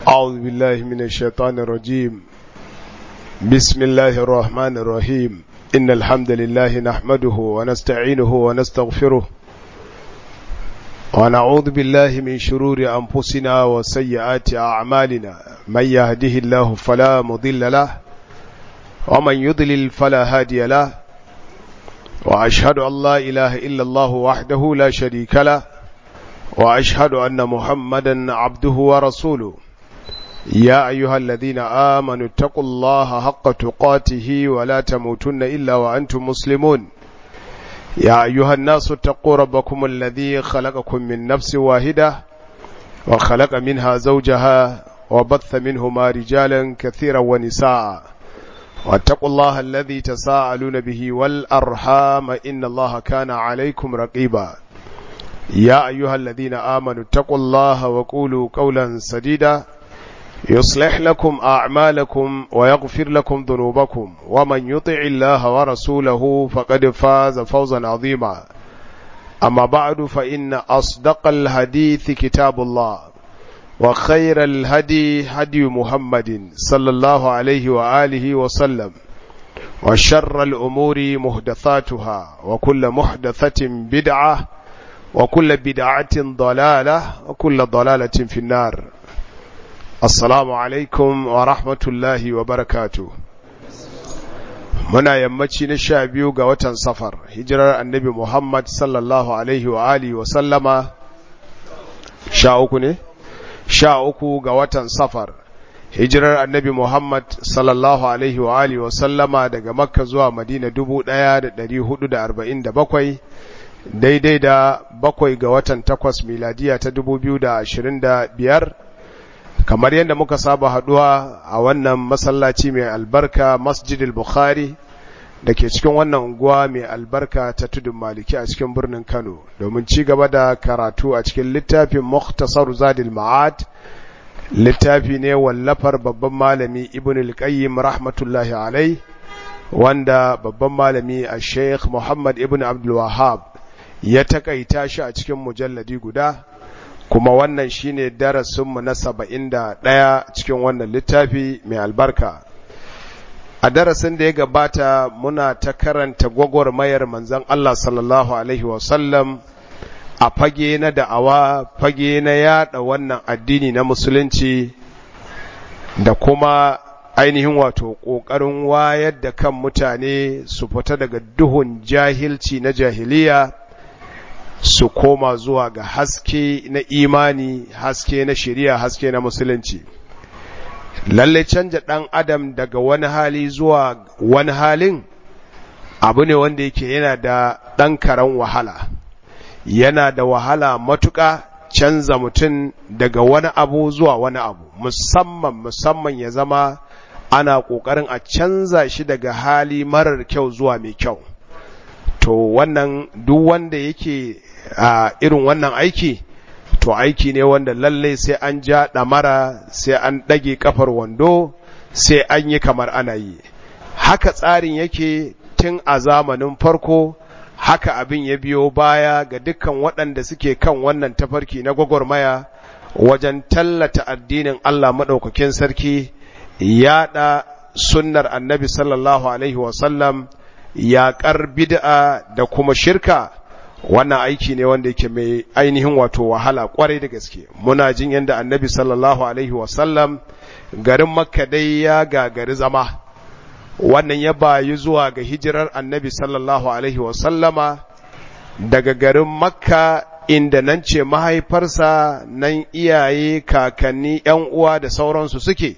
أعوذ بالله من الشيطان الرجيم بسم الله الرحمن الرحيم إن الحمد لله نحمده ونستعينه ونستغفره ونعوذ بالله من شرور أنفسنا وسيئات أعمالنا من يهده الله فلا مضل له ومن يضلل فلا هادي له وأشهد أن لا إله إلا الله وحده لا شريك له وأشهد أن محمدا عبده ورسوله يا أيها الذين آمنوا اتقوا الله حق تقاته ولا تموتن إلا وأنتم مسلمون يا أيها الناس اتقوا ربكم الذي خلقكم من نفس واحدة وخلق منها زوجها وبث منهما رجالا كثيرا ونساء واتقوا الله الذي تساءلون به والأرحام إن الله كان عليكم رقيبا يا أيها الذين آمنوا اتقوا الله وقولوا قولا سديدا يصلح لكم أعمالكم ويغفر لكم ذنوبكم ومن يطع الله ورسوله فقد فاز فوزا عظيما أما بعد فإن أصدق الحديث كتاب الله وخير الهدي هدي محمد صلى الله عليه وآله وسلم وشر الأمور محدثاتها وكل محدثة بدعة وكل بدعة ضلالة وكل ضلالة في النار Assalamu alaikum wa rahmatullahi wa barakatu. Muna yammaci na sha biyu ga watan safar, hijirar annabi Muhammad sallallahu Alaihi wa alihi wa sallama sha uku ne? Sha uku ga watan safar, hijirar annabi Muhammad sallallahu Alaihi wa alihi wa sallama daga Makka zuwa Madina dubu ɗaya da ɗari hudu da arba'in da bakwai, daidai da bakwai ga watan takwas miladiya ta dubu biyu da ashirin da biyar. kamar yadda muka saba haduwa a wannan masallaci mai albarka masjidil bukhari da ke cikin wannan unguwa mai albarka ta tudun maliki a cikin birnin kano domin ci gaba da karatu a cikin littafin muhtasar zadil ma'ad littafi ne wallafar babban malami ibn al-qayyim rahmatullahi alai wanda babban malami a sheikh muhammad ibn abdul wahab ya takaita shi a cikin mujalladi guda kuma wannan shine darasinmu na saba'in da ɗaya cikin wannan littafi mai albarka a darasin da ya gabata muna ta karanta gwagwarmayar manzan Allah sallallahu Alaihi wasallam a fage na da'awa fage na yada wannan addini na musulunci da kuma ainihin wato ƙoƙarin wayar da kan mutane su fita daga duhun jahilci na jahiliya su koma zuwa ga haske na imani haske na shari'a haske na musulunci lalle canja ɗan adam daga wani hali zuwa wani halin abu ne wanda yake yana da ɗan karen wahala yana da wahala matuƙa canza mutum daga wani abu zuwa wani abu musamman musamman ya zama ana ƙoƙarin a canza shi daga hali marar kyau zuwa mai kyau to wannan duk wanda yake a irin wannan aiki to aiki ne wanda lallai sai an ja ɗamara sai an ɗage kafar wando sai an yi kamar ana yi haka tsarin yake tun a zamanin farko haka abin ya biyo baya ga dukkan waɗanda suke kan wannan tafarki na gwagwarmaya wajen tallata addinin Allah maɗaukakin sarki yaɗa sunnar annabi sallallahu alaihi wasallam yaƙar bid'a da kuma shirka wannan aiki ne wanda yake mai ainihin wato wahala kwarai da gaske muna jin yadda annabi sallallahu alaihi wasallam garin makka dai ya gagari zama wannan ya bayi zuwa ga hijirar annabi sallallahu alaihi wasallama daga garin makka inda nan ce mahaifarsa nan iyaye kakanni yan uwa da sauransu suke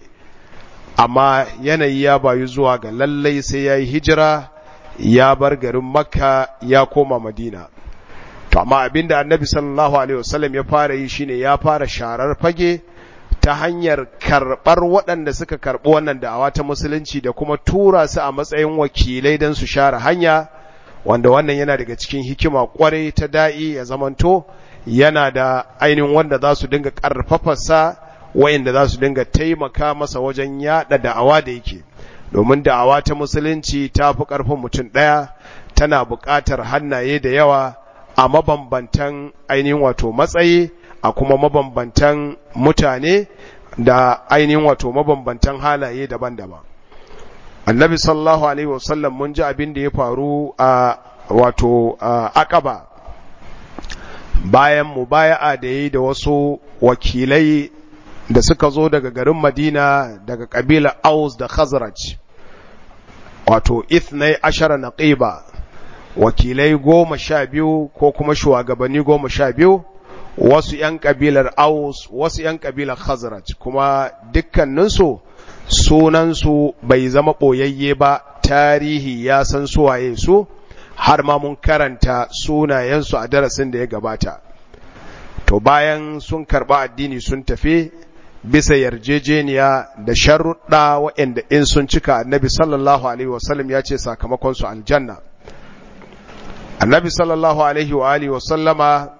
amma yanayi ya bayi zuwa ga lallai sai ya yi hijira ya bar garin makka ya koma madina to amma abinda annabi sallallahu alaihi wasallam ya fara yi shine ya fara sharar fage ta hanyar karɓar waɗanda suka karɓi wannan da'awa ta musulunci da kuma tura su a matsayin wakilai don su share hanya wanda wannan yana daga cikin hikima kwarai ta da'i ya zamanto yana da ainihin wanda za su dinga ƙarfafarsa wayanda za su dinga taimaka masa wajen yaɗa da'awa da yake domin da'awa ta musulunci ta fi ƙarfin mutum ɗaya tana buƙatar hannaye da yawa a mabambantan ainihin wato matsayi a kuma mabambantan mutane da ainihin wato mabambantan halaye daban-daban annabi sallallahu alaihi wasallam mun ji abin da ya faru a wato akaba bayan mubaya'a da yi da wasu wakilai da suka zo daga garin madina daga kabilar aus da khazraj wato ithnai ashara naqiba wakilai goma sha biyu ko kuma shugabanni goma sha biyu wasu ‘yan ƙabilar Aus, wasu ‘yan ƙabilar Khazraj, kuma dukkaninsu sunansu bai zama ɓoyayye ba, tarihi ya san suwaye su, har ma mun karanta sunayensu a darasin da ya gabata. To bayan sun karɓa addini sun tafi bisa yarjejeniya da sharuɗa waɗanda in sun cika annabi sallallahu Alaihi wasallam ya ce sakamakonsu aljanna. Annabi sallallahu Alaihi wa Alihi wasallama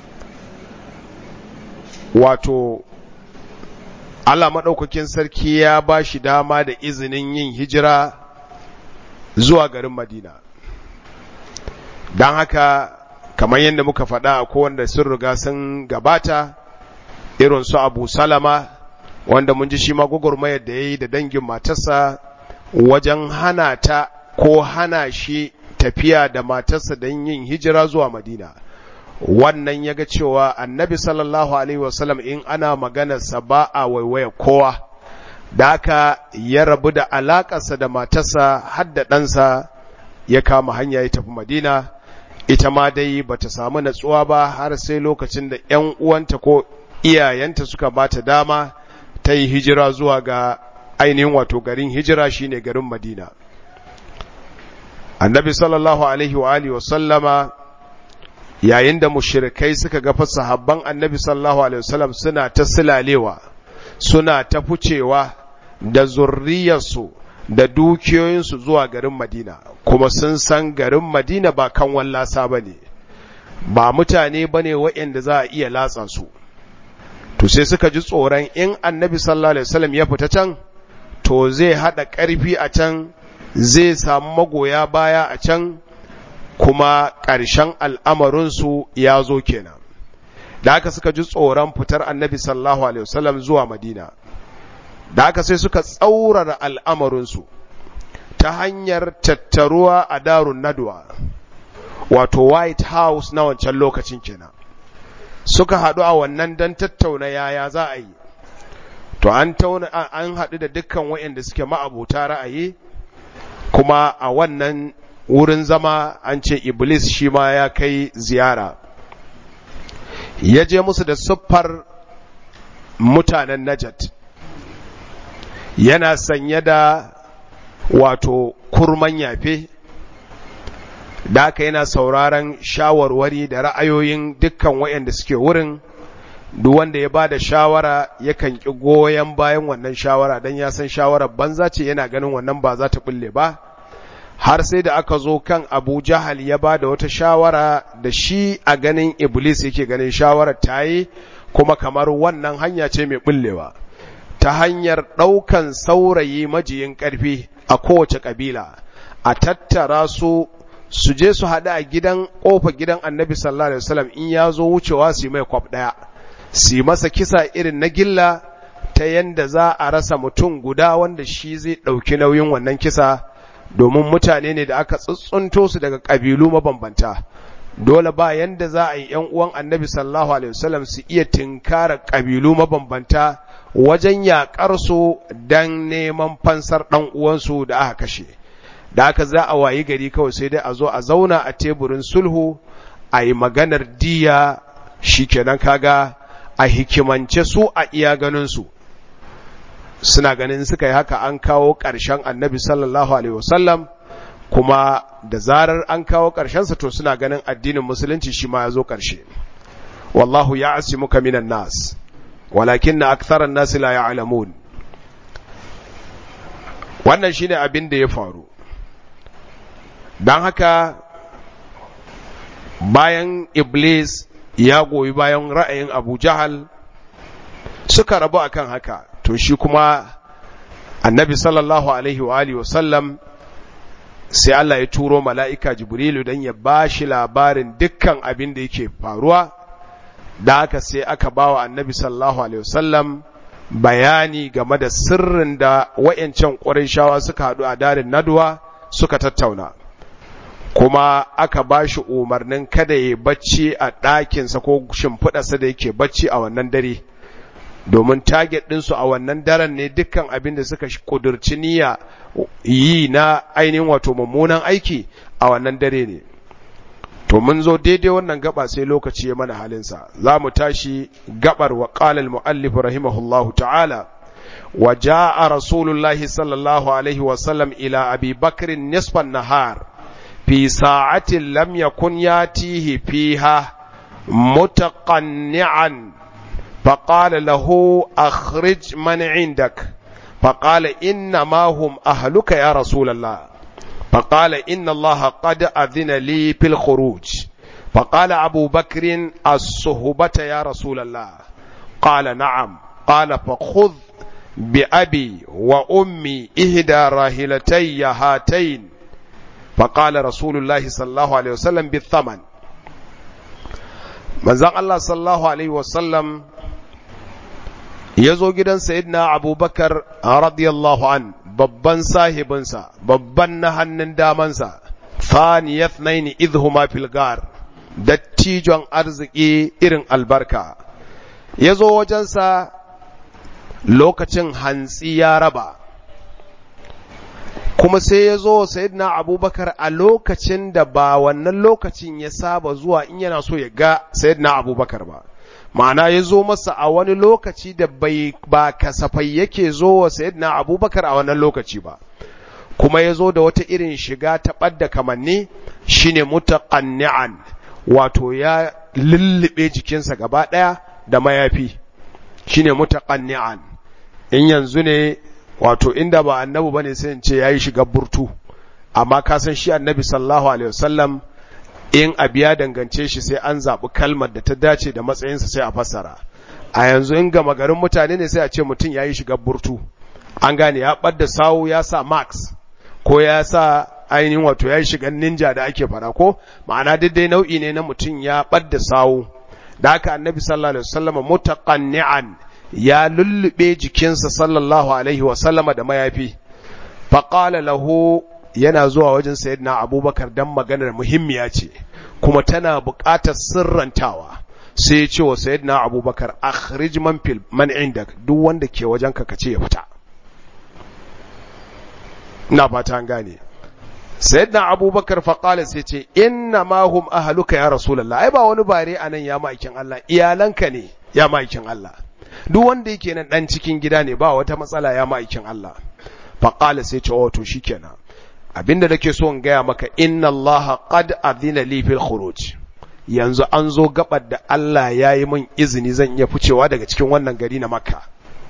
wato Allah maɗaukakin sarki ya ba shi dama da izinin yin hijira zuwa garin Madina. Don haka, kamar yadda muka faɗa a kowanda sun riga sun gabata, irin su Abu Salama, wanda mun ji shi ma gwagwarmayar da ya yi da dangin matarsa wajen hana ta ko hana shi tafiya da matarsa don yin hijira zuwa Madina. wannan ya ga cewa annabi sallallahu alaihi wasallam in ana maganarsa ba a waiwaya kowa da aka ya rabu da alakarsa da matarsa har da ɗansa ya kama hanya ya tafi madina ita ma dai ba ta samu natsuwa ba har sai lokacin da ‘yan uwanta ko iyayenta suka ba ta dama ta yi hijira zuwa ga ainihin wato garin hijira shine garin madina annabi sallallahu alaihi wa alihi wa sallama yayin da mushrikai suka ga sahabban annabi sallallahu alaihi wasallam suna ta silalewa suna ta fucewa da zurriyarsu da dukiyoyinsu zuwa garin Madina kuma sun san garin Madina ba kan wallasa ba ne ba mutane ba ne waɗanda za a iya latsa su to sai suka ji tsoron in annabi sallallahu alaihi wasallam ya fita can to zai haɗa ƙarfi a can zai samu magoya baya a can kuma ƙarshen al'amarinsu ya zo kenan da haka suka ji tsoron fitar annabi sallallahu alaihi wasallam zuwa madina da haka sai suka tsaurara al'amarinsu ta hanyar tattaruwa a darun nadwa wato white house na wancan lokacin kenan suka haɗu a wannan don tattauna yaya za a yi to an an haɗu da dukkan waɗanda suke ma'abuta ra'ayi kuma a wannan wurin zama an ce iblis shi ma ya kai ziyara ya je musu da siffar mutanen najat yana sanye da wato kurman yafe da aka yana sauraron shawarwari da ra'ayoyin dukkan waɗanda suke wurin duk wanda ya ba da shawara yakan ƙi goyon bayan wannan shawara don ya san shawarar banza ce yana ganin wannan ba za ta bulle ba har sai da aka zo kan abu jahal ya ba da wata shawara da shi a ganin iblis yake ganin shawarar ta yi kuma kamar wannan hanya ce mai bullewa ta hanyar ɗaukan saurayi majiyin ƙarfi a kowace ƙabila a tattara su su je su haɗu a gidan ƙofa gidan annabi sallallahu alaihi wasallam in ya zo wucewa su yi mai kwaf ɗaya su masa kisa irin na gilla ta yanda za a rasa mutum guda wanda shi zai ɗauki nauyin wannan kisa domin mutane ne da aka tsuntsunto su daga ƙabilu mabambanta dole ba yanda za a yi ‘yan uwan annabi sallallahu alaihi wasallam su iya tinkara ƙabilu mabambanta wajen yaƙar su don neman fansar ɗan uwansu da aka kashe da aka za a wayi gari kawai sai dai a zo a zauna a teburin sulhu a yi maganar diya shikenan kaga a hikimance su a iya ganinsu suna ganin suka yi haka an kawo ƙarshen annabi sallallahu alaihi wasallam kuma da zarar an kawo ƙarshensa to suna ganin addinin musulunci shi ma ya zo ƙarshe wallahu ya asimuka minan nas walakin na aktharan nas la ya'lamun wannan shine abin da ya faru don haka bayan iblis ya goyi bayan ra'ayin abu jahal suka rabu akan haka to shi kuma annabi sallallahu alaihi wa alihi wasallam sai Allah ya turo mala'ika jibrilu don ya ba shi labarin dukkan abin da yake faruwa da haka sai aka ba wa annabi sallallahu alaihi wasallam bayani game da sirrin da wayancan shawa suka haɗu a darin naduwa suka tattauna kuma aka ba shi umarnin kada ya bacci a ɗakinsa ko shimfiɗarsa da yake bacci a wannan dare domin target ɗinsu a wannan daren ne dukkan abin da suka ƙudurci niyya yi na ainihin wato mummunan aiki a wannan dare ne to mun zo daidai wannan gaba sai lokaci ya mana halinsa za mu tashi gabar wa ƙalal mu'allif rahimahullahu ta'ala wa ja'a rasulullahi sallallahu alaihi wasallam ila abi bakrin nisfan nahar في ساعة لم يكن ياتيه فيها متقنعا فقال له أخرج من عندك فقال إنما هم أهلك يا رسول الله فقال إن الله قد أذن لي في الخروج فقال أبو بكر الصهبة يا رسول الله قال نعم قال فخذ بأبي وأمي إهدى راهلتي هاتين فقال رسول الله صلى الله عليه وسلم بالثمن manzon Allah sallallahu alaihi wasallam ya zo gidan sayyidina abubakar radiyallahu an babban sahibinsa babban na hannun damansa faniyat naini idhuma fil gar dattijon arziki irin albarka ya zo wajensa lokacin hantsi ya raba kuma sai ya zo sayyidina abubakar a lokacin da ba wannan lokacin ya saba zuwa in yana so ya ga sayyidina abubakar ba ma'ana ya zo masa a wani lokaci da bai ba kasafai yake zo wa sayyidina abubakar a wannan lokaci ba kuma ya zo da wata irin shiga ta ɓadda kamanni shine mutaqanni'an wato ya lullube jikinsa gaba ɗaya da mayafi shine mutaqanni'an in yanzu ne wato inda ba annabi bane sai in ce yayi shiga burtu amma ka san shi annabi sallallahu alaihi wasallam in abu ya dangance shi sai an zaɓi kalmar da ta dace da matsayinsa sai a fassara a yanzu in gama garin mutane ne sai a ce mutum yayi shiga burtu an gane ya ɓadda sawu ya sa max ko ya sa ainihin wato ya shiga ninja da ake fara ko ma'ana dai nau'i ne na mutum ya ɓadda sawu da haka annabi sallallahu alaihi wasallam mutaqanni'an ya lullube jikinsa sallallahu alaihi wasallama da mayafi faƙala lahu yana zuwa wajen sayyidina abubakar dan maganar muhimmiya ce kuma tana buƙatar sirrantawa sai ya ce wa sayyidina abubakar akhrij man fil man indak duk wanda ke wajen ka kace ya fita ina fata an gane sayyidina abubakar faƙala sai ce inna ma hum ahluka ya rasulullah ai ba wani bare anan ya ma'aikin Allah iyalanka ne ya ma'aikin Allah duk wanda yake nan dan cikin gida ne ba wata matsala ya ma'aikin Allah faqala sai ce oh to shikenan abinda nake so in gaya maka inna Allah qad adina li fil khuruj yanzu an zo gabar da Allah ya yi min izini zan iya ficewa daga cikin wannan gari na Makka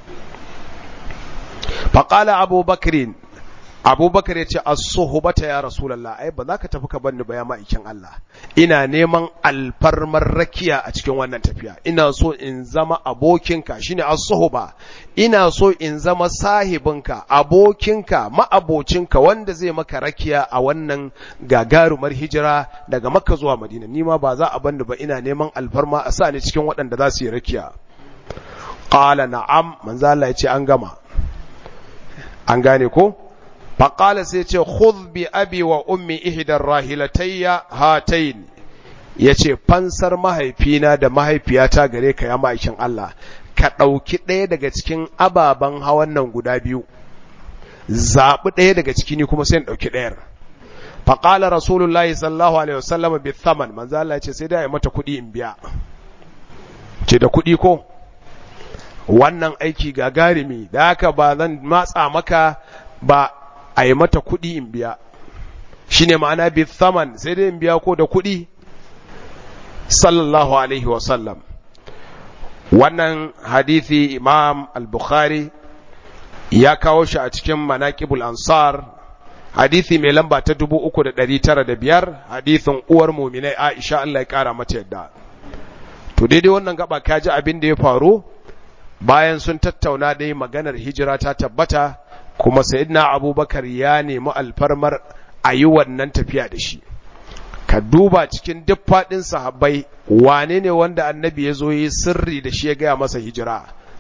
faqala Abu Bakrin abubakar ya ce as-suhbata ya rasulullah ai ba za ka tafi ka banni ba ya ma'aikin Allah ina neman alfarmar rakiya a cikin wannan tafiya ina so in zama abokinka shine as-suhba ina so in zama sahibinka abokinka ma'abocinka wanda zai maka rakiya a wannan gagarumar hijira daga makka zuwa madina nima ba za a banni ba ina neman alfarma a sa ni cikin waɗanda za su yi rakiya qala na'am manzo Allah ya ce an gama an gane ko faƙala sai ce khudh bi abi wa ummi ihdar rahilatayya hatayn yace fansar mahaifina da mahaifiyata gare ka ya ma'aikin Allah ka ɗauki ɗaya daga cikin ababen hawan nan guda biyu zaɓi ɗaya daga ciki ni kuma sai in ɗauki ɗayar faƙala rasulullahi sallallahu alaihi wasallam bi thaman manzo Allah ce sai da ya mata kuɗi in biya ce da kuɗi ko wannan aiki gagarumi da haka ba zan matsa maka ba a yi mata kuɗi in biya shi ne ma'ana bi thaman sai dai in biya ko da kuɗi sallallahu alaihi wasallam wannan hadithi imam al-bukhari ya kawo shi a cikin manaqibul ansar hadithi mai lamba ta dubu uku da ɗari tara da biyar hadithin uwar muminai aisha Allah ya ƙara mata yadda to daidai wannan gaba ka ji abin da ya faru bayan sun tattauna dai maganar hijira ta tabbata kuma sayyidina abubakar ya nemi alfarmar a yi wannan tafiya da shi ka duba cikin duk faɗin sahabbai wane ne wanda annabi ya zo yi sirri da shi ya gaya masa hijira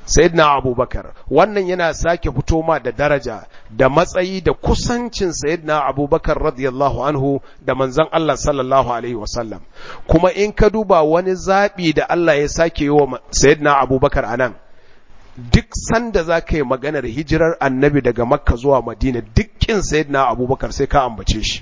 sayyidina abubakar wannan yana sake fito ma da daraja da matsayi da kusancin sayyidina abubakar radiyallahu anhu da manzon Allah sallallahu alaihi wasallam kuma in ka duba wani zaɓi da Allah ya sake yi wa sayyidina abubakar anan duk sanda za ka yi maganar hijirar annabi daga makka zuwa madina dukkin sayyidina abubakar sai ka ambace shi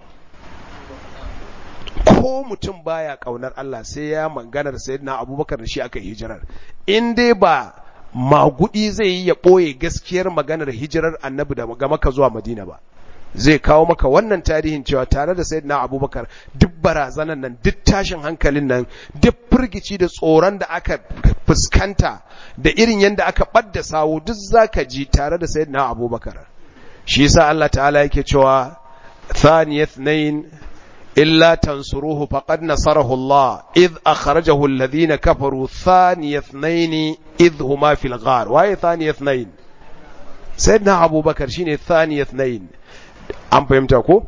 ko mutum baya kaunar Allah sai ya maganar sayyidina abubakar da shi aka hijirar in dai ba magudi zai yi ya ɓoye gaskiyar maganar hijirar annabi daga makka zuwa madina ba zai kawo maka wannan tarihin cewa tare da sayyidina abubakar duk barazanan nan duk tashin hankalin nan duk firgici da tsoron da aka fuskanta da irin yadda aka ɓadda sawu duk zaka ji tare da sayyidina abubakar shi yasa Allah ta'ala yake cewa thaniyat nayn إلا تنصروه فقد نصره الله إذ أخرجه الذين كفروا ثاني اثنين إذ هما في الغار وهي ثاني اثنين سيدنا أبو بكر شيني ثاني اثنين أم فهمتكو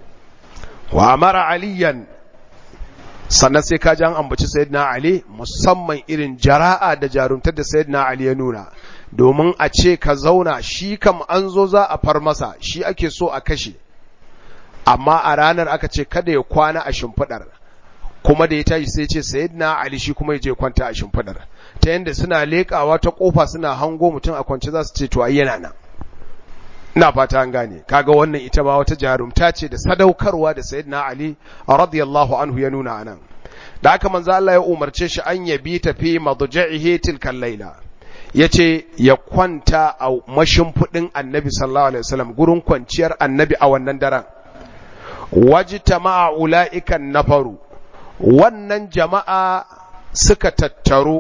وأمر عليا sannan sai ka ji an ambaci sayyidina Ali musamman irin jara'a da jarumtar da sayyidina Ali ya nuna domin a ce ka zauna shi kam an zo za a far masa shi ake so a kashe amma a ranar aka ce kada ya kwana a shimfiɗar kuma da ya tashi sai ce sayyidina ali shi kuma ya je kwanta a shimfiɗar ta yanda suna leƙawa ta ƙofa suna hango mutum a kwance za su ce to ai yana nan ina fata an gane kaga wannan ita ba wata jarumta ce da sadaukarwa da sayyidina ali radiyallahu anhu ya nuna anan da haka manzo Allah ya umarce shi an yabi tafi madja'ihi tilkal laila yace ya kwanta a mashimfudin annabi sallallahu alaihi wasallam gurin kwanciyar annabi a wannan daren wajtama'a ula'ikan nafaru wannan jama'a suka tattaru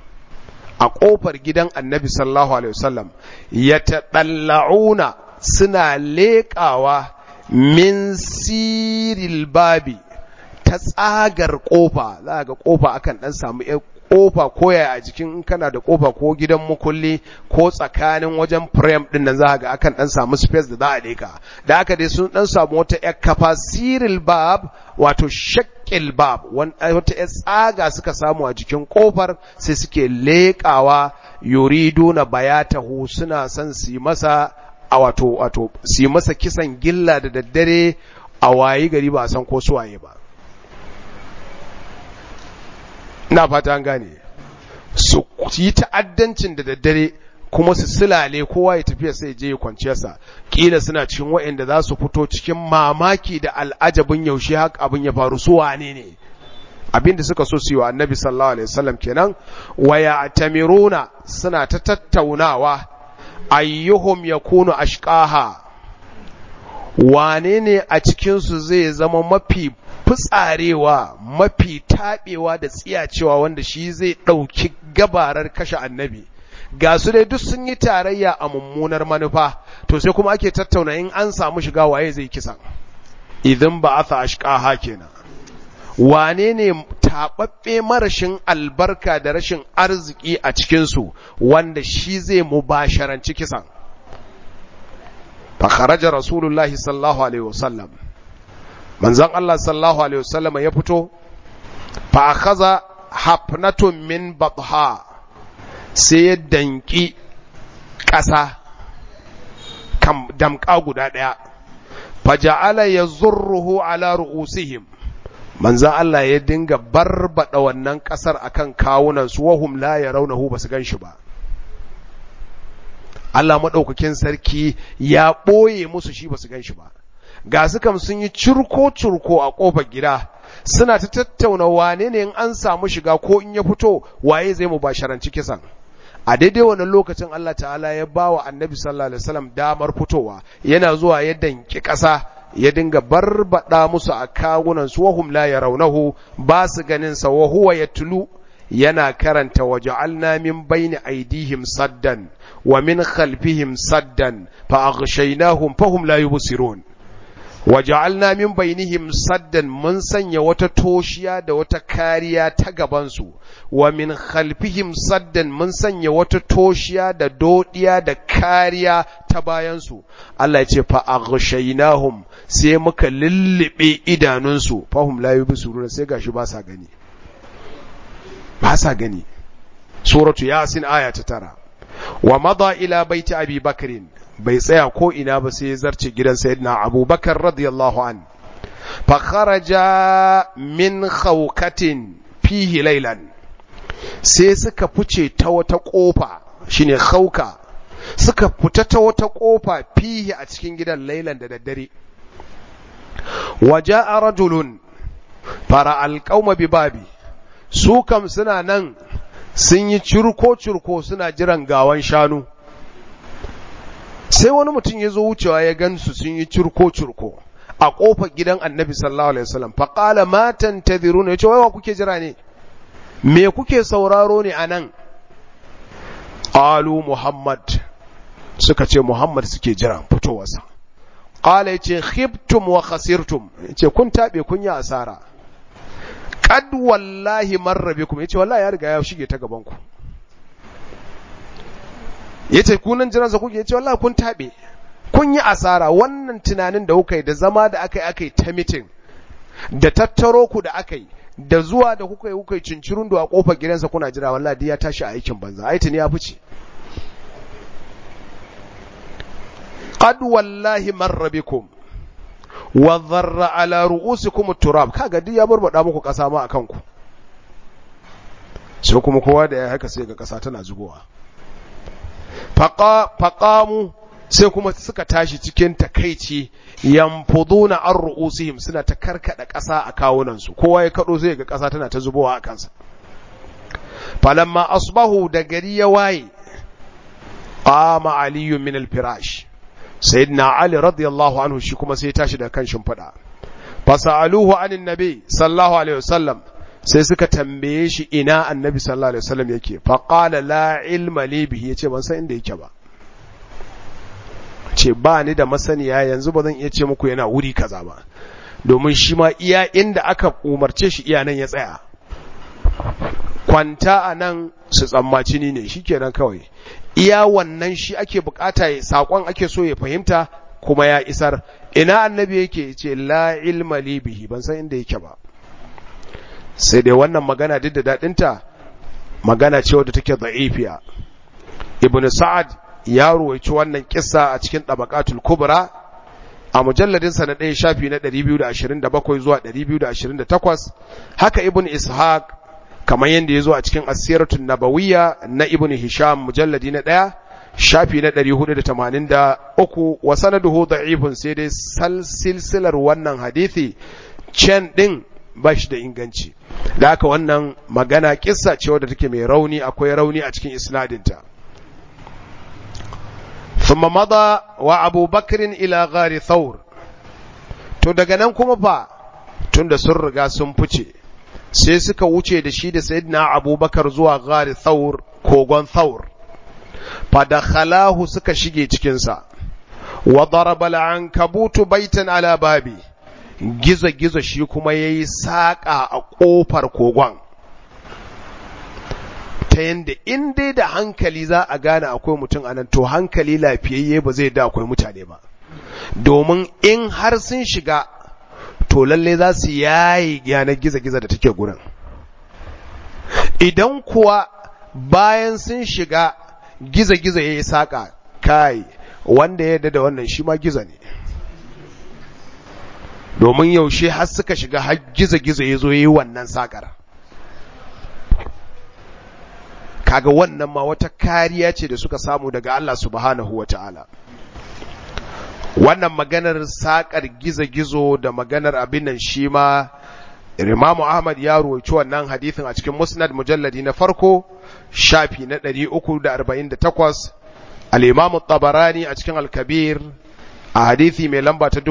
a ƙofar gidan annabi sallallahu alaihi wasallam ya taɗalla'una suna leƙawa min siril babi ta tsagar ƙofa za ga ƙofa akan ɗan samu kofa koya a jikin in kana da kofa ko gidan mukulli ko tsakanin wajen frame din nan za ga akan dan samu space da za a leka da aka dai sun dan samu wata yar kafa siril bab wato shakkil bab wata yar tsaga suka samu a jikin kofar sai suke lekawa yuriduna bayatahu suna son su yi masa a wato wato su yi masa kisan gilla da daddare a wayi gari ba a san ko suwaye ba ina fata an gane su yi ta'addancin da daddare kuma su silale kowa ya tafiya sai je ya kwanciyarsa kila suna cikin waɗanda za su fito cikin mamaki da al'ajabin yaushe haka abin ya faru su wane ne abinda suka so su yi wa annabi sallallahu alaihi wasallam kenan waya tamiruna suna ta tattaunawa ayyuhum yakunu ashqaha wane ne a cikinsu zai zama mafi fitsarewa mafi taɓewa da tsiyacewa wanda shi zai ɗauki gabarar kashe annabi ga su dai duk sun yi tarayya a mummunar manufa to sai kuma ake tattauna in an samu shiga waye zai kisan idan ba a ashqaha kenan wane ne taɓaɓɓe marashin albarka da rashin arziki a cikinsu wanda shi zai mubasharanci kisan fa kharaja rasulullahi sallallahu alaihi wasallam manzon Allah sallallahu alaihi wasallam ya fito fa akhadha hafnatun min batha sai ya danki ƙasa kam damƙa guda ɗaya faja'ala yazurruhu ala ru'usihim manzon Allah ya dinga barbada wannan ƙasar akan kawunan su wahum la yarawnahu basu ganshi ba Allah madaukakin sarki ya ɓoye musu shi basu ganshi ba ga su kam sun yi curko-curko a ƙofar gida suna ta tattauna wane ne in an samu shiga ko in ya fito waye zai mu basharanci kisan a daidai wannan lokacin Allah ta'ala ya ba wa annabi sallallahu alaihi wasallam damar fitowa yana zuwa ya danki ƙasa ya dinga barbada musu a kawunan su wahum la yarawnahu ba su ganin sa wa huwa yatlu yana karanta waja'alna min bayni aydihim saddan wa min khalfihim saddan fa aghshaynahum fahum la yubsirun waja'alna min bainihim saddan mun sanya wata toshiya da wata kariya ta gabansu wa min khalfihim saddan mun sanya wata toshiya da dodiya da kariya ta bayansu Allah ya ce fa aghshaynahum sai muka lullube idanunsu fahum la yubsiruna sai gashi ba sa gani ba sa gani suratu yasin aya ta tara wa mada ila baiti abi bakrin bai tsaya ko ina ba sai ya zarce gidan sayyidina abubakar radiyallahu an fa kharaja min khawkatin fihi laylan sai suka fice ta wata kofa shine khauka suka fita ta wata kofa fihi a cikin gidan laylan da daddare waja'a rajulun fara alqauma bi babi su kam suna nan sun yi curko-curko suna jiran gawan shanu sai wani mutum ya zo wucewa ya gansu sun yi curko-curko a ƙofar gidan annabi sallallahu alaihi wasallam faƙala matan ta ne ya ce waiwa kuke jira ne me kuke sauraro ne a nan ƙalu muhammad suka ce muhammad suke jira fitowarsa ƙala ya ce khibtum wa khasirtum ya ce kun taɓe kun yi asara kad wallahi marra bikum yace wallahi ya riga ya shige ta gaban ku yace ku nan jiran sa kuke yace wallahi kun tabe kun yi asara wannan tunanin da kuka yi da zama da aka yi aka yi ta meeting da tattaro ku da aka yi da zuwa da kuka yi kuka yi cincirun a kofar gidansa kuna jira wallahi ya tashi a aikin banza ai tuni ya fice qad wallahi marra bikum wa dharra ala ru'usikum turab kaga duk ya barbada muku kasa ma akan ku sai kuma kowa da ya haka sai ga kasa tana zubowa faqa faqamu sai kuma suka tashi cikin takeici yanfuduna ar ru'usihim suna ta karkada kasa a kawunan su kowa ya kado sai ga kasa tana ta zubowa a kansa falamma asbahu da gari ya waye qama aliyun min al-firash sayyidina ali radiyallahu anhu shi kuma sai tashi daga kan shimfiɗa fasaluhu anin nabi sallallahu alaihi wasallam sai suka tambaye shi ina annabi sallallahu alaihi wasallam yake fa qala la ilma li bihi yace ban san inda yake ba ce ba ni da masaniya yanzu ba zan iya ce muku yana wuri kaza ba domin shi ma iya inda aka umarce shi iya nan ya tsaya kwanta a nan su tsammaci ni ne shikenan kawai iya wannan shi ake bukata ya sakon ake so ya fahimta kuma ya isar ina annabi yake ce la ilma li bihi ban san inda yake ba sai dai wannan magana duk da dadinta magana ce wadda take da'ifiya ibn sa'ad ya ruwaici wannan kissa a cikin tabaqatul kubra a mujalladin sa na ɗaya shafi na 227 zuwa 228 haka ibn ishaq kamar yadda ya zo a cikin asiratun nabawiyya na ibn hisham mujalladi na ɗaya shafi na 483 wa sanaduhu da'ifun sai dai silsilar wannan hadithi can ɗin ba shi da inganci da haka wannan magana kissa ce wadda take mai rauni akwai rauni a cikin isnadinta ثم مضى وابو بكر الى غار ثور to daga nan kuma fa tunda sun riga sun fice sai suka wuce da shi da sayyidina abubakar zuwa gari thaur kogon thaur fadakhalahu suka shige cikinsa wa daraba al-ankabutu baitan ala babi gizo gizo shi kuma yayi saka a kofar kogon ta yanda in dai da hankali za a gane akwai mutum anan to hankali lafiyayye ba zai da akwai mutane ba domin in har sun shiga to lalle za su yayi yanar gizo-gizo da take gurin idan kuwa bayan sun shiga gizo-gizo ya yi saƙa kai wanda ya yarda da wannan shi ma gizo ne domin yaushe har suka shiga har gizo-gizo ya zo ya yi wannan saƙar kaga wannan ma wata kariya ce da suka samu daga Allah subhanahu wa ta'ala wannan maganar sakar gizo-gizo da maganar abin nan shi ma Imamu Ahmad ya ruwaci wannan hadithin a cikin Musnad mujalladi na farko shafi na 348 al-Imam Tabarani a cikin Al-Kabir a hadithi mai lamba ta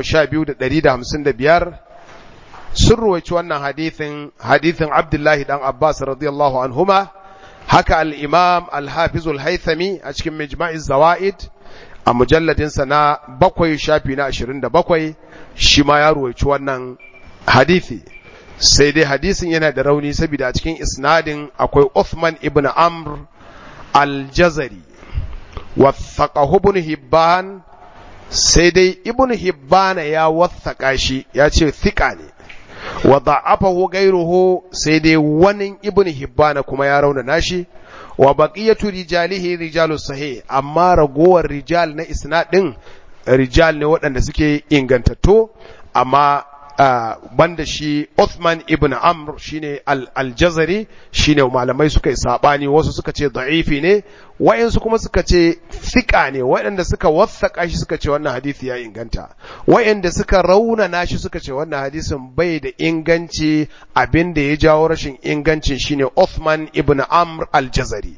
12155 sun ruwaci wannan hadithin hadithin Abdullahi dan Abbas radiyallahu anhuma haka al-Imam Al-Hafiz Al-Haythami a cikin Mijma'iz Zawaid a mujalladinsa na bakwai shafi na ashirin da bakwai shi ma ya ruwaici wannan hadithi sai dai hadisin yana da rauni saboda a cikin isnadin akwai Uthman ibn Amr al-Jazari wathaqahu ibn Hibban sai dai ibn Hibban ya wathaka shi ya ce thika ne wa da'afahu ghayruhu sai dai wani ibn hibbana kuma ya rauna nashi wa baqiyatu rijalihi rijalus sahih amma ragowar rijal na isnad din rijal ne waɗanda suke ingantattu amma Uh, banda shi Uthman ibn Amr shine al-Jazari shine malamai suka yi sabani wasu suka ce da'ifi ne wayansu kuma suka ce fika ne waɗanda suka wathaka shi suka ce wannan hadisi ya inganta wayanda suka raunana shi suka ce wannan hadisin bai da inganci abinda ya jawo rashin ingancin shine Uthman ibn Amr al-Jazari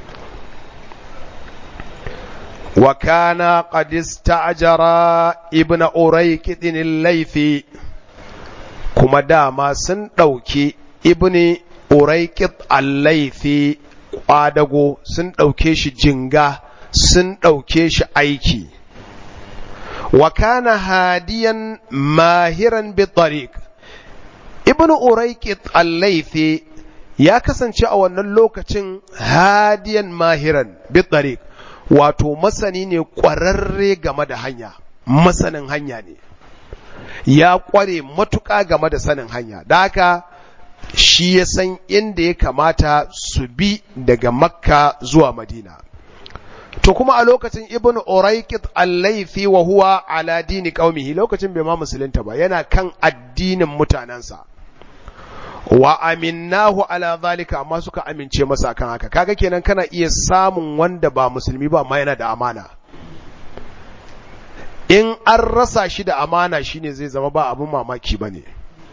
وكان قد استأجر ابن أريكد الليثي kuma dama sun ɗauki ibni uraikit allaifi ƙwadago sun ɗauke shi jinga sun ɗauke shi aiki wa kana hadiyan mahiran bitariq ibnu uraikit allaifi ya kasance a wannan lokacin hadiyan mahiran bitariq wato masani ne ƙwararre game da hanya masanin hanya ne ya ƙware matuƙa game da sanin hanya da haka shi ya san inda ya kamata su bi daga makka zuwa madina to kuma a lokacin ibn uraikit allaifi wa huwa ala dini qaumihi lokacin bai ma musulunta ba yana kan addinin mutanensa wa aminnahu ala zalika amma suka amince masa kan haka kaga kenan kana iya samun wanda ba musulmi ba amma yana da amana in an rasa shi da amana shine zai zama ba abin mamaki bane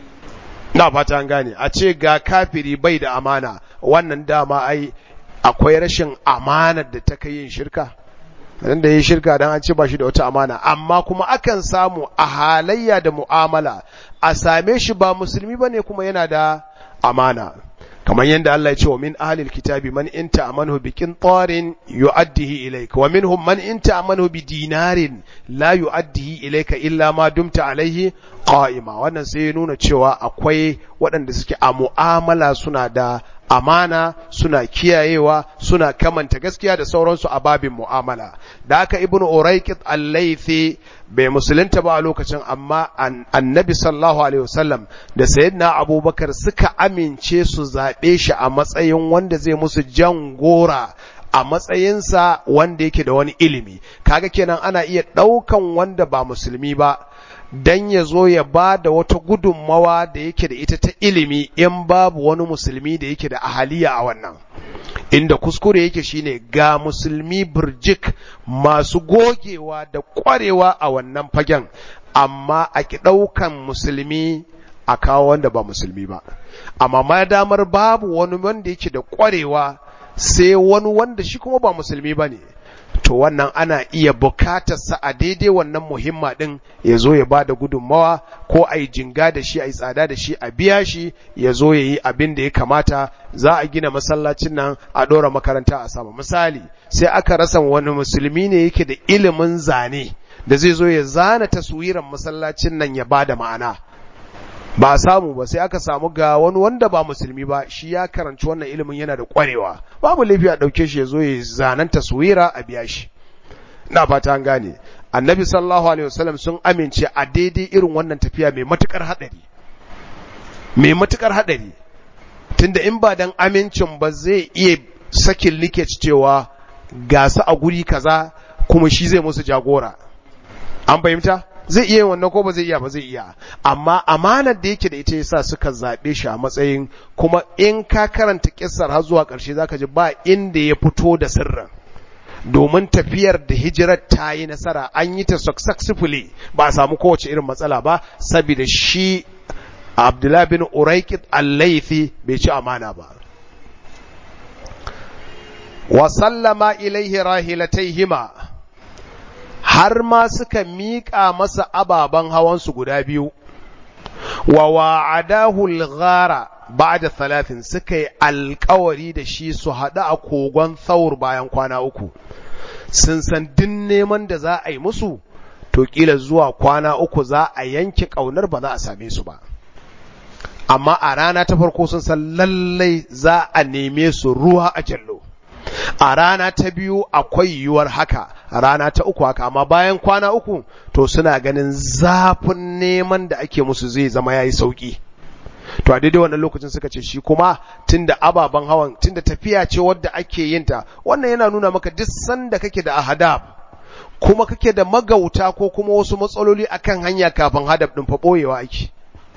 na fata an gane a ce ga kafiri bai da amana wannan dama ai akwai rashin amanar da ta kai yin shirka dan da yin shirka dan an ce ba shi da wata amana amma kuma akan samu a halayya da mu'amala a same shi ba musulmi bane kuma yana da amana kamar yadda Allah ya ce wa min ahlil kitabi man in ta'amanu bi qintarin yu'addihi ilayka wa minhum man in ta'amanu bi dinarin la yu'addihi ilayka illa ma dumta alaihi qa'ima wannan sai ya nuna cewa akwai waɗanda suke a mu'amala suna da amana suna kiyayewa suna kamanta gaskiya da sauransu a babin mu'amala da haka ibnu uraiqit al-laythi bai musulunta ba a lokacin amma annabi sallallahu alaihi wasallam da sayyidina abubakar suka amince su zaɓe shi a matsayin wanda zai musu jan gora a matsayinsa wanda yake da wani ilimi kaga kenan ana iya ɗaukan wanda ba musulmi ba dan ya zo ya ba da wata gudunmawa da yake da ita ta ilimi in babu wani musulmi da yake da ahaliya a wannan inda kuskure yake shine ga musulmi burjik masu gogewa da kwarewa a wannan fagen amma a ki ɗaukan musulmi a kawo wanda ba musulmi ba amma ma damar babu wani wanda yake da kwarewa sai wani wanda shi kuma ba musulmi ba ne to wannan ana iya bukatarsa a daidai wannan muhimma ɗin ya zo ya ba da gudunmawa ko a yi jinga da shi a yi tsada da shi a biya shi ya zo ya yi abin da ya kamata za a gina masallacin nan a ɗora makaranta a sama misali sai aka rasa wani musulmi ne yake da ilimin zane da zai zo ya zana taswiran masallacin nan ya ba da ma'ana ba a samu ba sai aka samu ga wani wanda ba musulmi ba shi ya karanci wannan ilimin yana da kwarewa babu laifi a ɗauke shi ya zo ya zanen taswira a biya shi na fata an gane annabi sallallahu alaihi wasallam sun amince a daidai irin wannan tafiya mai matukar hadari mai matukar hadari tunda in ba dan amincin ba zai iya sakin likeci cewa gasa a guri kaza kuma shi zai musu jagora an fahimta zai iya yin wannan ko ba zai iya ba zai iya amma amanar da yake da ita yasa suka zaɓe shi a matsayin kuma in ka karanta kissar har zuwa ƙarshe zaka ji ba inda ya fito da sirrin domin tafiyar da hijirar ta yi nasara an yi ta successfully ba a samu kowace irin matsala ba saboda shi Abdullah bin Uraikid al-Laythi bai ci amana ba wa sallama ilaihi rahilataihima har ma suka miƙa masa ababen hawansu guda biyu, wa wa'adahu al-ghara ba'da talatin suka yi alkawari da shi su haɗu a kogon thaur bayan kwana uku, sun san din neman da za a yi musu, to ƙila zuwa kwana uku za a yanke ƙaunar ba za a same su ba. Amma a rana ta farko sun san lallai za a neme su ruwa a jallo. a rana ta biyu akwai yiwuwar haka a rana ta uku haka amma bayan kwana uku to suna ganin zafin neman da ake musu zai zama yayi sauki to a daidai wannan lokacin suka ce shi kuma tunda ababen hawan tunda tafiya ce wadda ake yin ta wannan yana nuna maka duk sanda kake da ahadab kuma kake da magauta ko kuma wasu matsaloli akan hanya kafin hadab din fa boyewa ake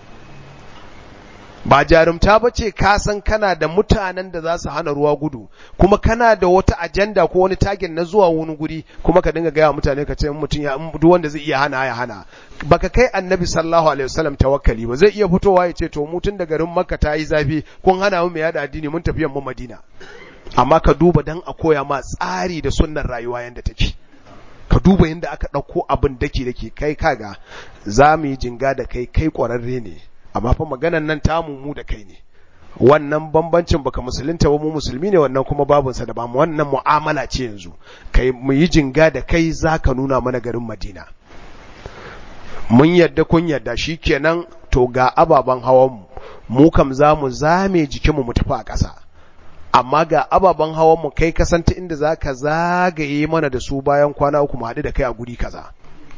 ba jarumta ba ce ka san kana da mutanen da za su hana ruwa gudu kuma kana da wata ajanda ko wani tagin na zuwa wani guri kuma ka dinga gaya mutane ka ce mutum ya duk wanda zai iya hana ya hana baka kai annabi sallallahu alaihi wasallam tawakkali ba zai iya fitowa ya ce to mu tun da garin makka ta yi zafi kun hana mu mai yada addini mun tafi yamma madina amma ka duba dan a koya ma tsari da sunnar rayuwa yanda take ka duba yanda aka ɗauko abin dake dake kai kaga za mu yi jinga da kai kai ƙwararre ne amma fa maganan nan tamu mu da kai ne wannan bambancin baka musulunta ba mu musulmi ne wannan kuma babunsa da ba mu wannan mu'amala ce yanzu kai mu yi jinga da kai zaka nuna mana garin Madina mun yadda kun yadda shikenan to ga ababan hawan mu mu kam za mu zame jikin mu mu tafi a ƙasa amma ga ababen hawan mu kai kasanta inda zaka zagaye mana da su bayan kwana uku mu haɗu da kai a guri kaza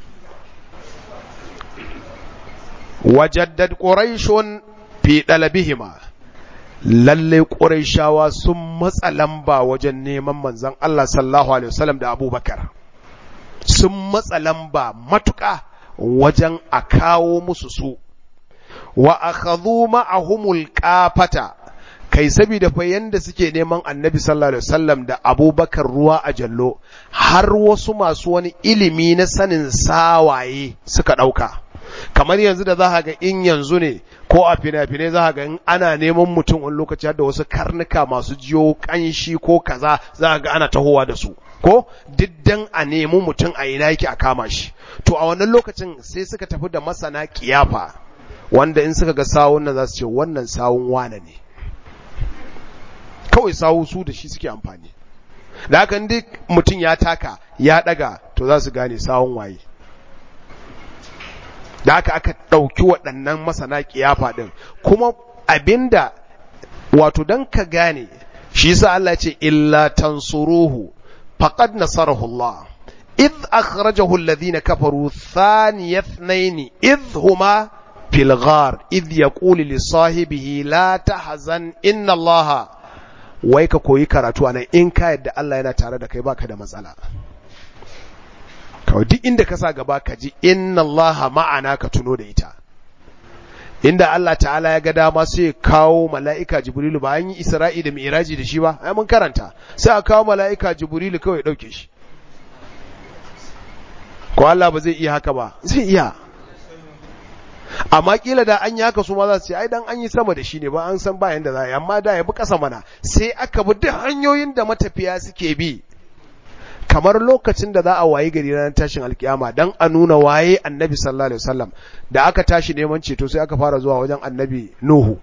wajaddad quraishun fi dalabihima lalle quraishawa sun matsa lamba wajen neman manzon Allah sallallahu alaihi wasallam da Abubakar sun matsa lamba matuƙa wajen a kawo musu su wa akhadhu ma'ahumul qafata kai saboda fa yanda suke neman annabi sallallahu alaihi wasallam da abubakar ruwa a jallo har wasu masu wani ilimi na sanin sawaye suka ɗauka kamar yanzu da za ga in yanzu ne ko a fina-finai za ga in ana neman mutum wani lokaci da wasu karnuka masu jiyo kanshi ko kaza za ga ana tahowa da su ko diddan a nemi mutum a ina yake a kama shi to a wannan lokacin sai suka tafi da masana kiyafa wanda in suka ga sawun nan za su ce wannan sawun wane ne kawai sawu su da shi suke amfani da haka duk mutum ya taka ya daga to za su gane sawun waye da haka aka ɗauki waɗannan masana kiyafa ɗin kuma abinda wato don ka gane shi yasa Allah ce illa tansuruhu faqad nasarahu Allah idh akhrajahu alladhina kafaru thaniya ithnain idh huma fil ghar idh yaqulu li sahibihi la tahzan inna Allah wai ka koyi karatu anan in ka yadda Allah yana tare da kai baka da matsala kawai duk inda ka sa gaba ka ji inna Allah ma'ana ka tuno da ita inda Allah ta'ala ya ga dama sai ya kawo mala'ika jibrilu ba an yi isra'i da mi'raji da shi ba ai mun karanta sai a kawo mala'ika jibrilu kawai ya dauke shi ko Allah ba zai iya haka ba zai iya amma kila da an yi haka su ma za su ce ai dan an yi sama da shi ne ba an san ba yanda za a yi amma da ya bi kasa mana sai aka bi duk hanyoyin da matafiya suke bi kamar lokacin da za a wayi gari ranar tashin alkiyama dan a nuna waye annabi sallallahu alaihi wasallam da aka tashi neman ceto sai aka fara zuwa wajen annabi nuhu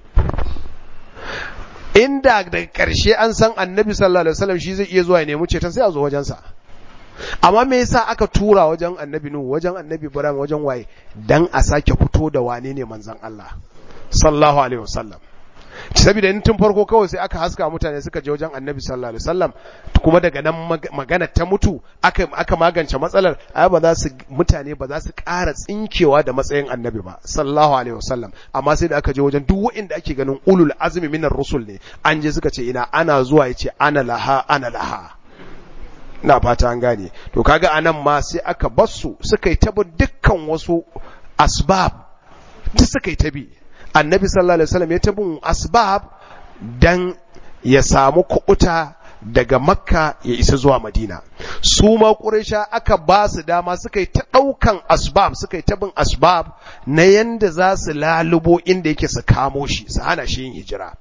inda daga ƙarshe an san annabi sallallahu alaihi wasallam shi zai iya zuwa ya nemi ceton sai a zo wajensa amma me yasa aka tura wajen annabi nuhu wajen annabi ibrahim wajen waye dan a sake fito da wane ne manzon Allah sallallahu alaihi wasallam saboda in tun farko kawai sai aka haska mutane suka je wajen annabi sallallahu alaihi wasallam kuma daga nan magana ta mutu aka aka magance matsalar ai ba za su mutane ba za su ƙara tsinkewa da matsayin annabi ba sallallahu alaihi wasallam amma sai da aka je wajen duk wanda ake ganin ulul azmi minar rusul ne an je suka ce ina ana zuwa yace ana laha ana laha ina fata an gane to kaga anan ma sai aka bassu suka yi tabi dukkan wasu asbab duk suka yi tabi annabi sallallahu alaihi wasallam ya tabin asbab dan ya samu kuɓuta daga makka ya isa zuwa madina su ma ƙuraisha aka ba su dama suka yi ta ɗaukan asbab suka yi tabin asbab na yanda za su lalubo inda yake su kamo shi su hana shi yin hijira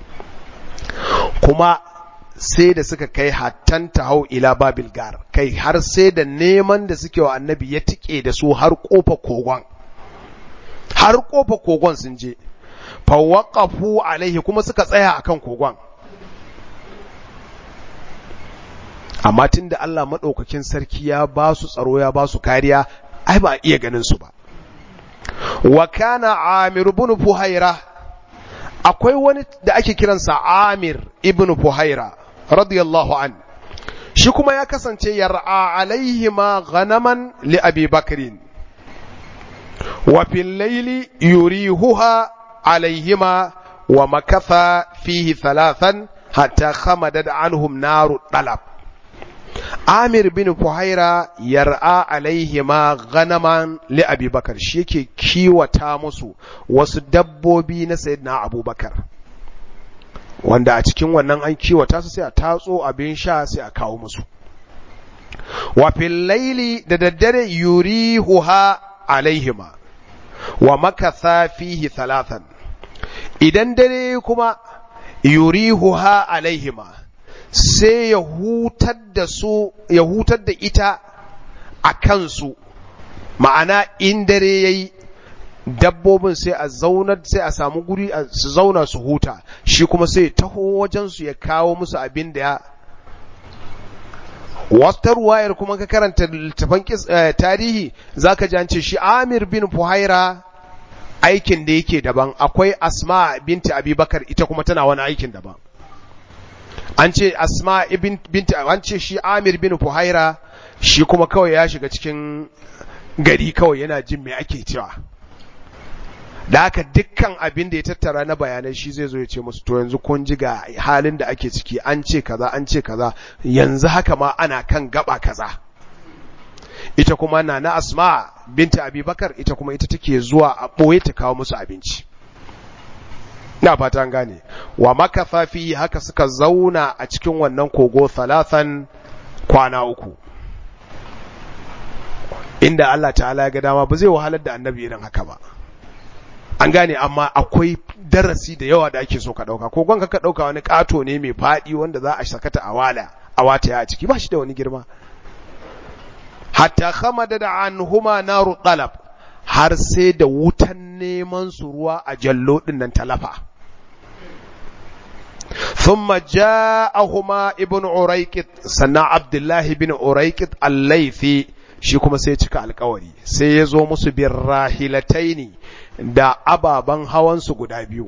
kuma sai da suka kai hattan hau ila babil gar kai har sai da neman da suke wa annabi ya tike da su har kofa kogon har kofa kogon sun je fawaqafu alaihi kuma suka tsaya akan kogon amma tunda Allah madaukakin sarki ya ba su tsaro ya ba su kariya ai ba iya ganin su ba wa kana amir ibn fuhaira akwai wani da ake kiransa amir ibn fuhaira radiyallahu an shi kuma ya kasance yar'a alaihi ma ghanaman li abi bakrin wa fil layli yurihuha عليهما ومكث فيه ثلاثا حتى خمدت عنهم نار الطلب Amir bin Fuhaira yar'a alaihima ganaman li Abi Bakar shi yake kiwata musu wasu dabbobi na Sayyidina Abubakar wanda a cikin wannan an kiwata su sai a tatso abin sha sai a kawo musu wa fil laili da daddare yurihuha alaihima wa makatha fihi thalathan idan dare kuma yurihuha alaihima sai ya hutar da su ya hutar da ita a kansu ma'ana in dare yayi dabbobin sai a zaunar sai a samu guri su zauna su huta shi kuma sai taho wajen su ya kawo musu abin da ya wata ruwayar kuma ka karanta littafan tarihi zaka ji an ce shi Amir bin Fuhaira aikin da yake daban akwai Asma binti Abubakar ita kuma tana wani aikin daban an ce Asma binti an ce shi Amir bin Fuhaira shi kuma kawai ya shiga cikin gari kawai yana jin me ake cewa da haka dukkan abin da ya tattara na bayanai shi zai zo ya ce musu to yanzu kun ji ga halin da ake ciki an ce kaza an ce kaza yanzu haka ma ana kan gaba kaza ita kuma na na asma binta abubakar ita kuma ita take zuwa a ɓoye ta kawo musu abinci na fata an gane wa makatha fi haka suka zauna a cikin wannan kogo thalathan kwana uku inda Allah ta'ala ya ga dama ba zai wahalar da annabi irin haka ba an gane amma akwai darasi da yawa da ake so ka dauka ko gwanka ka dauka wani kato ne mai fadi wanda za a sakata a wala a wata ya a ciki ba shi da wani girma hatta khamada da anhuma naru talab har sai da wutan neman su ruwa a jallo din nan talafa ثم جاءهما ابن أريكت سنة عبد الله بن أريكت الليثي shi kuma sai cika alkawari sai ya zo musu bin rahilataini da ababen hawansu guda biyu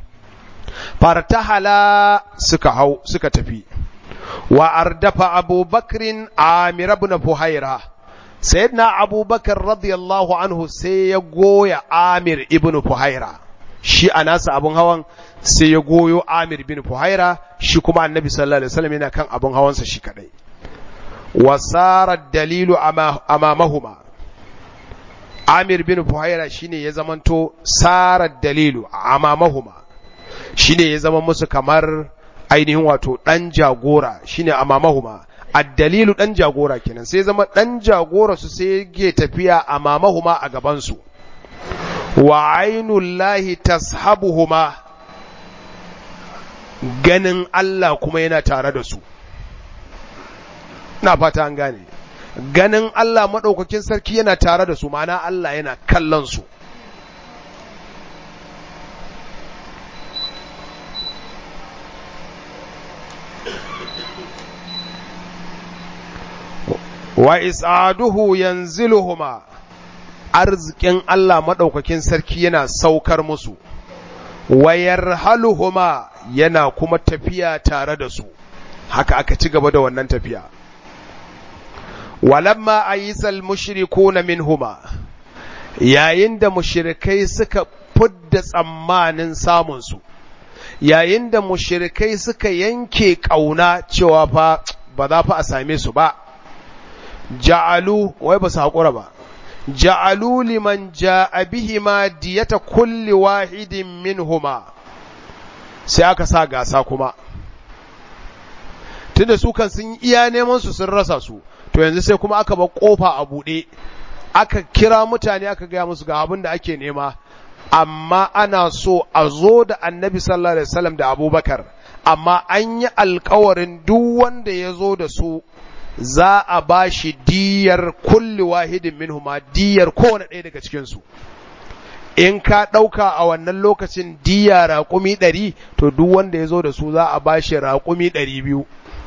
fartahala suka hau suka tafi wa ardafa abubakrin amir ibn fuhaira sayyidina abubakar radiyallahu anhu sai ya goya amir ibn fuhaira shi a nasa abun hawan sai ya goyo amir ibn fuhaira shi kuma annabi sallallahu alaihi wasallam yana kan abun hawansa shi kadai wasara dalilu amamahuma Amir bin Fuhaira shine ya zamanto sara dalilu amamahuma shine ya zama musu kamar ainihin wato dan jagora shine amamahuma ad-dalilu dan jagora kenan sai zama dan jagora su sai yake tafiya amamahuma a gaban su wa ainullahi tashabuhuma ganin Allah kuma yana tare da su na fata an gane ganin Allah maɗaukakin sarki yana tare da su ma'ana Allah yana kallon su wa is'aduhu yanziluhuma arzikin Allah maɗaukakin sarki yana saukar musu wa yarhaluhuma yana kuma tafiya tare da su haka aka ci gaba da wannan tafiya walamma ayyisal mushrikuna minhuma yayin da mushrikai suka fudda tsammanin samun su yayin da mushrikai suka yanke kauna cewa fa ba za fa a same su ba ja'alu wai ba su haƙura ba ja'alu liman ja'a bihima diyata kulli wahidin minhuma sai aka sa gasa kuma tunda su kan sun iya neman su sun rasa su to yanzu sai kuma aka bar kofa a buɗe aka kira mutane aka gaya musu ga abin da ake nema amma ana so a zo da annabi sallallahu alaihi wasallam da abubakar amma an yi alkawarin duk wanda ya zo da su za a ba shi diyar kulli wahidin minhuma diyar kowane ɗaya daga cikinsu in ka ɗauka a wannan lokacin diya raƙumi ɗari to duk wanda ya zo da su za a ba shi raƙumi ɗari biyu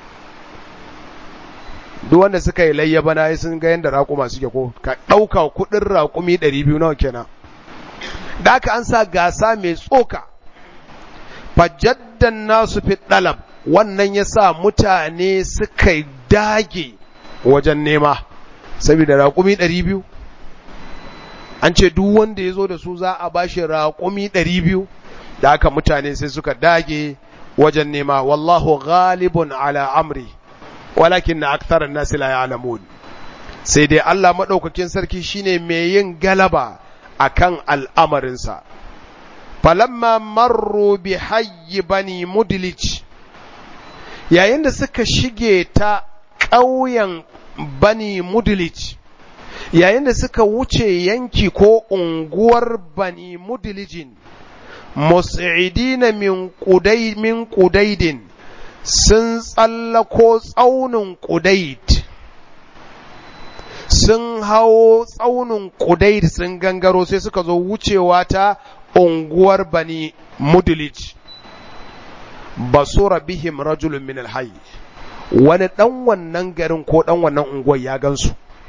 duk wanda suka yi layya bana sun ga yadda raƙuma suke ko ka ɗauka kuɗin raƙumi ɗari biyu nawa kenan da aka an sa gasa mai tsoka fajaddan nasu fi ɗalab wannan ya sa mutane suka dage wajen nema saboda raƙumi ɗari biyu an ce duk wanda ya zo da su za a bashi raƙumi ɗari biyu da aka mutane sai suka dage wajen nema wallahu ghalibun ala amri walakin na aktarar nasi la ya'lamun sai dai Allah maɗaukakin sarki shine mai yin galaba akan al'amarinsa falamma marru bi hayyi bani mudlij yayin da suka shige ta ƙauyen bani mudlij yayin da suka wuce yanki ko unguwar bani mudlijin mus'idina min qudai min qudaidin sun tsallako tsaunin qudaid sun hawo tsaunin qudaid sun gangaro sai suka zo wucewa ta unguwar bani mudlij basura bihim rajulun min alhayy wani dan wannan garin ko dan wannan unguwar ya gansu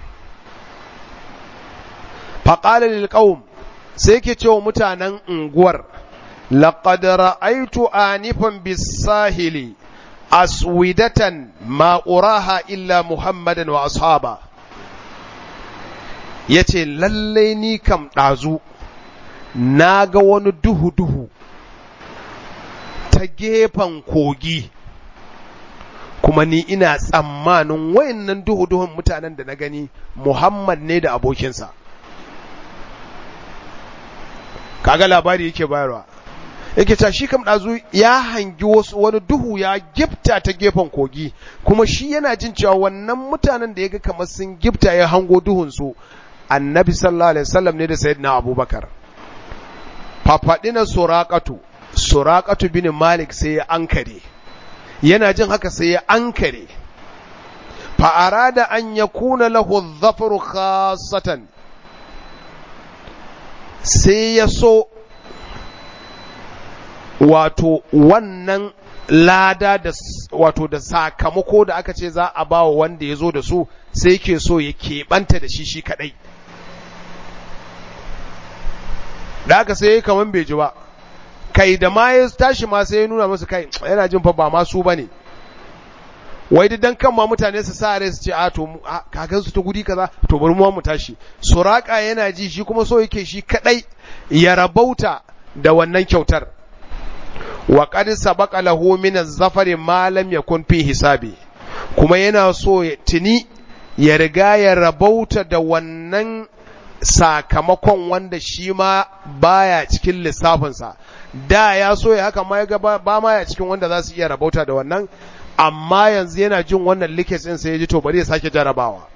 faqala lil qaum sai yake cewa mutanen unguwar laqad ra'aytu anifan bis-sahili aswidatan ma uraha illa muhammadan wa ashaba yace lalle ni kam dazu naga wani duhu duhu ta gefen kogi kuma ni ina tsammanin wayannan duhu-duhun mutanen da na gani Muhammad ne da abokinsa kaga labari yake bayarwa yake ta shi kam ɗazu ya hangi wasu wani duhu ya gifta ta gefen kogi kuma shi yana jin cewa wannan mutanen da ya ga kamar sun gifta ya hango duhunsu annabi sallallahu alaihi wasallam ne da sayyidina abubakar fafaɗi na suraƙatu suraƙatu bin malik sai ya ankare yana jin haka sai ya ankare fa'ara da an ya kuna lahu zafaru khasatan sai ya so wato wannan lada da wato da sakamako da aka ce za a ba wa wanda ya zo da su sai ke so ya keɓanta da shi shi kaɗai da aka sai kaman bai ji ba kai da ma ya tashi ma sai ya nuna musu kai yana jin fa ba ma su bane wai dan kan ma mutane su sa rai su ce a to kakan su ta guri kaza to bari mu mu tashi suraka yana ji shi kuma so yake shi kadai ya rabauta da wannan kyautar wa qad sabaqa lahu min az-zafari ma lam yakun fi hisabi kuma yana so ya tuni ya riga ya rabauta da wannan sakamakon wanda shi ma baya cikin lissafinsa da ya so ya haka ma ya ba ma ya cikin wanda za su iya rabauta da wannan amma yanzu yana jin wannan likes ɗin sai ya ji to bari ya sake jarabawa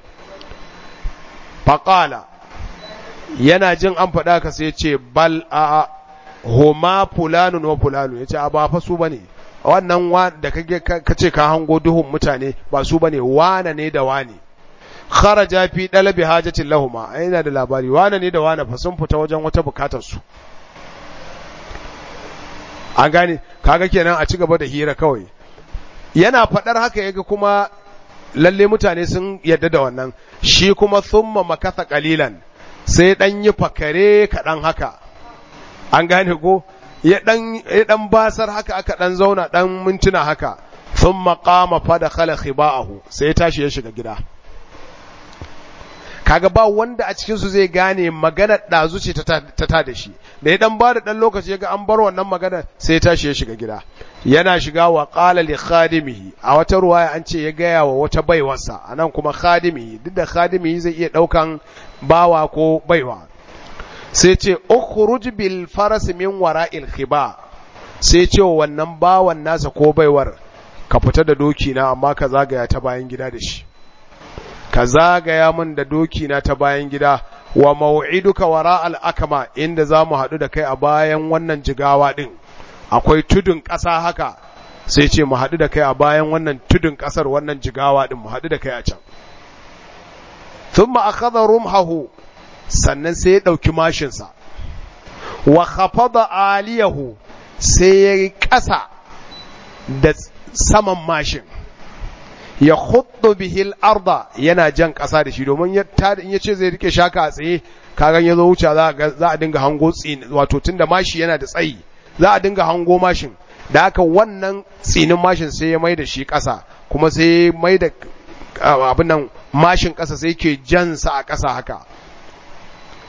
faƙala yana jin an faɗa ka sai ya ce bal a homa fulanun wa fulanu ya ce a ba fa su bane wannan wa da ka ce ka hango duhun mutane ba su bane wane ne da wane kharaja fi dalabi hajatin lahuma yana da labari wane ne da wane fa sun fita wajen wata bukatar su an gane kaga kenan a ci gaba da hira kawai yana faɗar haka yaga kuma lalle mutane sun yadda da wannan shi kuma thumma makatha qalilan sai dan yi fakare kaɗan haka an gane ko ya dan ya dan basar haka aka dan zauna dan mintuna haka thumma qama fa dakhala khiba'ahu sai ya tashi ya shiga gida kaga ba wanda a cikinsu zai gane maganar ɗazu ce ta ta da shi da ya dan ba da ɗan lokaci ga an bar wannan magana sai ya tashi ya shiga gida yana shiga wa qala li khadimihi a wata ruwaya an ce ya gaya wa wata baiwarsa anan kuma khadimihi duk da khadimihi zai iya ɗaukan bawa ko baiwa sai ce ukhruj bil faras min wara'il khiba sai ce wa wannan bawan nasa ko baiwar ka fita da doki na amma ka zagaya ta bayan gida da shi ka zagaya min da doki na ta bayan gida wa mau'iduka wara al'akama inda za mu haɗu da kai a bayan wannan jigawa ɗin akwai tudun ƙasa haka sai ce mu haɗu da kai a bayan wannan tudun ƙasar wannan jigawa ɗin mu haɗu da kai a can sun ma'akaza rumhahu sannan sai ya ɗauki mashinsa wa khafada aliyahu sai ya yi ƙasa da saman mashin ya hudu bihil arda yana jan ƙasa da shi domin ya ce zai rike shaka a tsaye kagan ya zo wuce za a dinga hango tsini wato tun da mashi yana da tsayi za a dinga hango mashin da haka wannan tsinin mashin sai ya mai da shi ƙasa kuma sai ya mai da abin nan mashin ƙasa sai ke jansa a ƙasa haka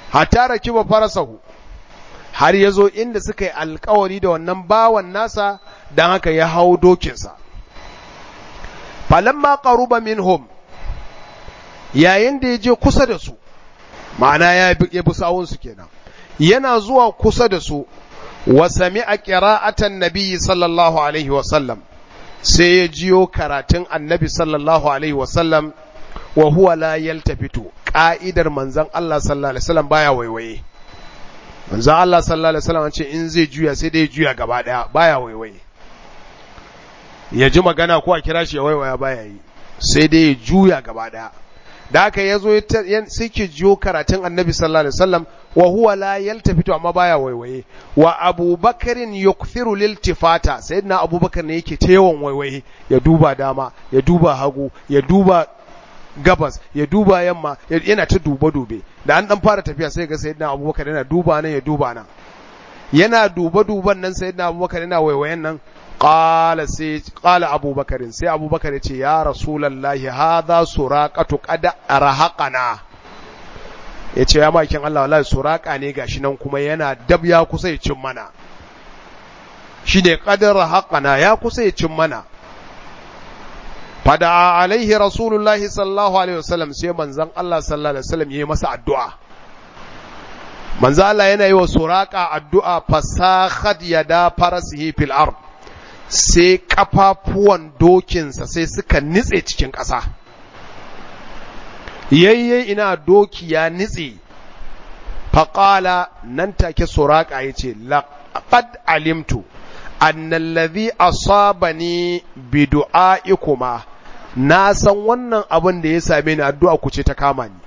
hatta rakiba farasahu har ya zo inda suka yi alkawari da wannan bawan nasa don haka ya hau dokinsa falamma qaruba minhum yayin da ya je kusa da su ma'ana ya bi sawunsu kenan yana zuwa kusa da su wa sami'a qira'atan nabiyyi sallallahu alaihi wa sallam sai ya jiyo karatun annabi sallallahu alaihi wa sallam wa huwa la yaltafitu ka'idar manzon Allah sallallahu alaihi wasallam baya waiwaye manzon Allah sallallahu alaihi wasallam ce in zai juya sai dai juya gaba daya baya waiwaye ya ji magana ko a kira shi ya waiwaya baya yi sai dai ya juya gaba daya da haka ya zo sai ke jiyo karatun annabi sallallahu alaihi wasallam wa huwa la yaltafitu amma baya waiwaye wa abubakarin yukthiru liltifata sayyidina abubakar ne yake ta yawan waiwaye ya duba dama ya duba hagu ya duba gabas ya duba yamma yana ta duba dube da an dan fara tafiya sai ga sayyidina abubakar yana duba nan ya duba nan yana duba duban nan sayyidina abubakar yana waiwayen nan qala sai qala abubakar sai abubakar ya ce ya rasulullahi hadha suraqatu qad arhaqana yace ya makin Allah wallahi suraqa ne gashi nan kuma yana dab ya kusa ya cin mana shine qad arhaqana ya kusa ya cin mana fada alaihi rasulullahi sallallahu alaihi wasallam sai manzon Allah sallallahu alaihi wasallam yayi masa addu'a manzo Allah yana yi wa suraka addu'a fasakhat yada farasihi fil ard sai kafafuwan dokinsa sai suka nitse cikin ƙasa yayye ina doki ya nitse faƙala nan take suraka ya ce laqad alimtu annallazi asabani bi du'a'ikuma na san wannan abin da ya same ni addu'a ku ce ta kama ni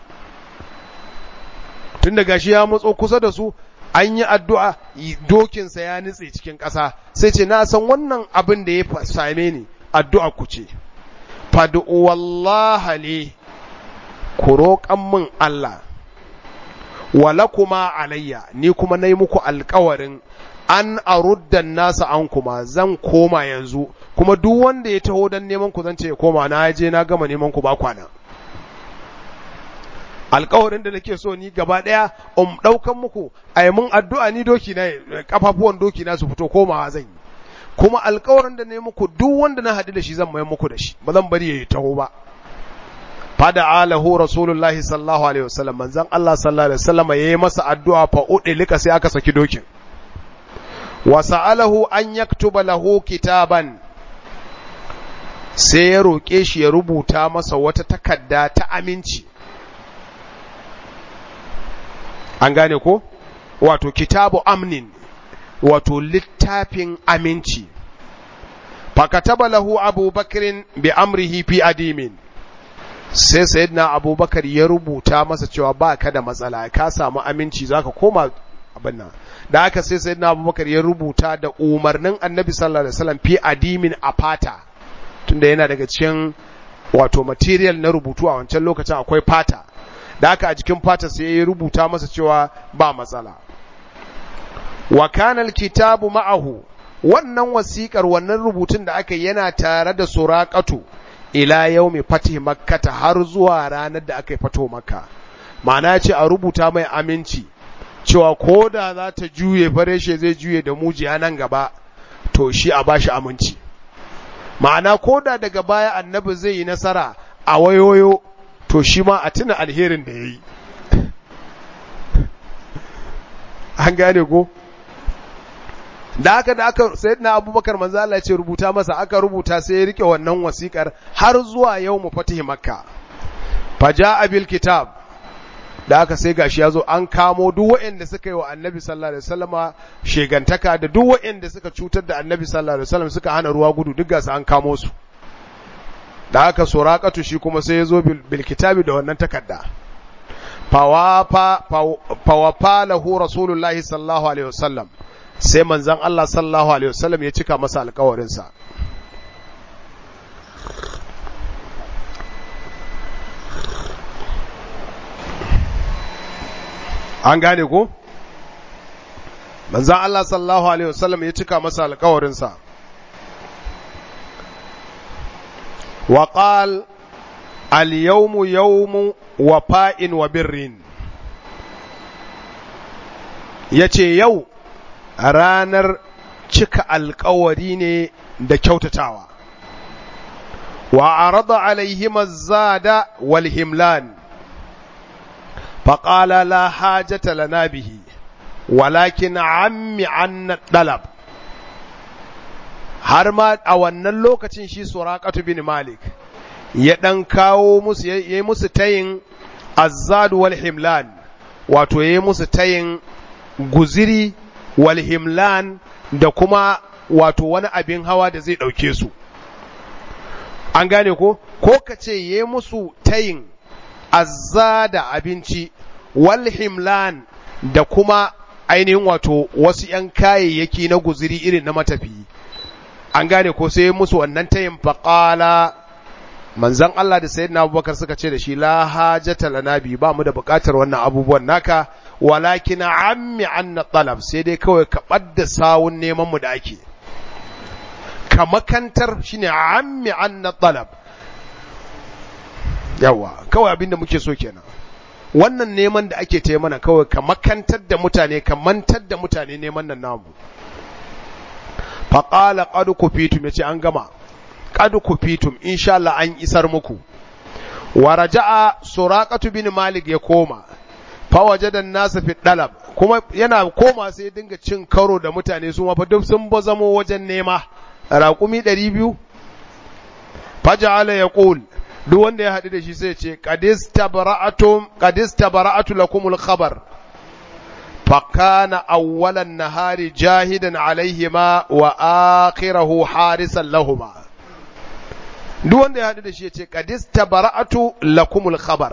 tun da gashi ya matso kusa da su an yi addu'a dokinsa ya nitse cikin ƙasa sai ce na san wannan abin da ya same ni addu'a ku ce fadu wallaha ne ku roƙan min Allah wala kuma alayya ni kuma na yi muku alkawarin an aruddan nasa an kuma zan koma yanzu kuma duk wanda ya taho don neman ku zan ce ya koma na je na gama neman ku ba kwana alkawarin da nake so ni gaba daya um daukan muku ai mun addu'a ni doki na kafafuwan doki na su fito komawa zan yi kuma alkawarin da ne muku duk wanda na haɗu da shi zan mai muku da shi ba zan bari yayi taho ba fada alahu rasulullahi sallallahu alaihi wasallam manzon Allah sallallahu alaihi wasallam yayi masa addu'a fa udilika sai aka saki dokin wa sa'alahu an yaktuba lahu kitaban sai ya roƙe shi ya rubuta masa wata takarda ta aminci an gane ko wato kitabu amnin wato littafin aminci fakataba lahu abubakarin bi amrihi fi adimin sai sayyidina abubakar ya rubuta masa cewa ba ka da matsala ka samu aminci zaka koma abin nan da haka sai sayyidina abubakar ya rubuta da umarnin annabi sallallahu alaihi wasallam fi adimin a fata tunda yana daga cikin wato material na rubutu a wancan lokacin akwai fata da haka a jikin fata sai ya rubuta masa cewa ba matsala wa kana alkitabu ma'ahu wannan wasiƙar wannan rubutun da aka yana tare da suraqatu ila yaumi fatih makkata har zuwa ranar da aka yi fato makka ma'ana ce a rubuta mai aminci cewa ko da za ta juye fareshe zai juye da mujiya nan gaba to shi a bashi aminci ma'ana ko da daga baya annabi zai yi nasara a wayoyo to shi ma a tuna alherin da ya yi an gane ko da aka da aka sai na abubakar manzo Allah ce rubuta masa aka rubuta sai ya rike wannan wasikar har zuwa yau mu fatihi makka faja bil kitab da aka sai gashi ya zo an kamo duk waɗanda suka yi wa annabi sallallahu alaihi wasallama shegantaka da duk waɗanda suka cutar da annabi sallallahu alaihi wasallam suka hana ruwa gudu duk gasu an kamo su da aka suraqatu shi kuma sai ya zo bil kitabi da wannan takarda fawafa fawafa lahu rasulullahi sallallahu alaihi wasallam sai manzon Allah sallallahu alaihi wasallam ya cika masa alƙawarinsa an gane ko manzon Allah sallallahu alaihi wasallam ya cika masa alƙawarinsa wa qal al yawmu yawmu wafa'in wa birrin yace yau ranar cika alkawari ne da kyautatawa wa arada alaihim az-zada wal himlan faqala la hajata lana bihi walakin ammi anna dalab har ma a wannan lokacin shi suraqatu bin malik ya dan kawo musu yayi musu tayin azzad wal himlan wato yayi musu tayin guziri wal himlan da kuma wato wani abin hawa da zai ɗauke su an gane ko ko ka ce ya musu tayin azza da abinci wal himlan da kuma ainihin wato wasu ‘yan kayayyaki na guziri irin na matafiyi an gane ko sai musu wannan tayin faƙala manzan Allah da sayyidina Abubakar suka ce da shi la hajata lana bi ba mu da buƙatar wannan abubuwan naka walakin ammi anna talab sai dai kawai ka ɓadda sawun neman mu da ake ka makantar shine ammi anna talab yawa kawai abinda muke so kenan wannan neman da ake ta mana kawai ka makantar da mutane ka mantar da mutane neman nan namu faqala qad kufitum yace an gama qad kufitum insha Allah an isar muku wa raja'a suraqatu bin malik ya koma fawajadan nasa fi dalab kuma yana koma sai ya dinga cin karo da mutane su ma fa duk sun bazamo wajen nema raƙumi ɗari biyu faja'ala yaqul duk wanda ya haɗu da shi sai ce qadis tabara'atum qadis tabara'atu lakumul khabar fakana awwalan nahari jahidan alaihima wa akhirahu harisan lahuma duk wanda ya haɗu da shi ya ce qadis tabara'atu lakumul khabar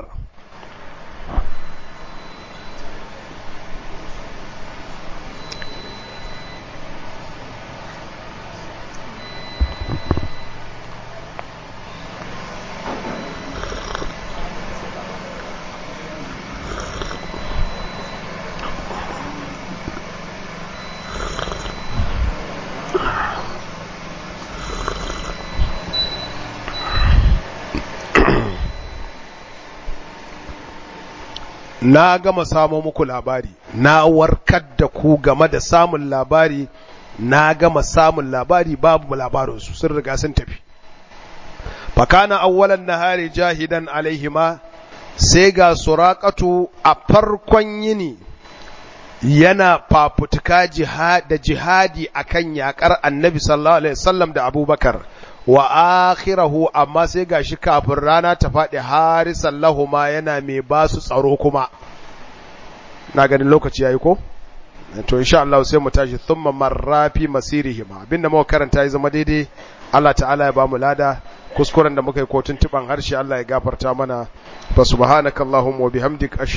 na gama samo muku labari na warkar da ku game da samun labari na gama samun labari babu labarinsu sun riga sun tafi fakana awwalan nahari jahidan alaihima sai ga suraqatu a farkon yini yana fafutuka da jihadi akan yakar annabi sallallahu alaihi wasallam da abubakar wa akhirahu amma sai gashi kafin rana ta faɗi harisan lahuma yana mai ba su tsaro kuma na ganin lokaci yayi ko to insha Allah sai mu tashi thumma marrafi masirihima abinda muka karanta ya zama daidai Allah ta'ala ya bamu lada kuskuren da muka yi ko tuntuban harshe Allah ya gafarta mana fa subhanakallahumma wa bihamdik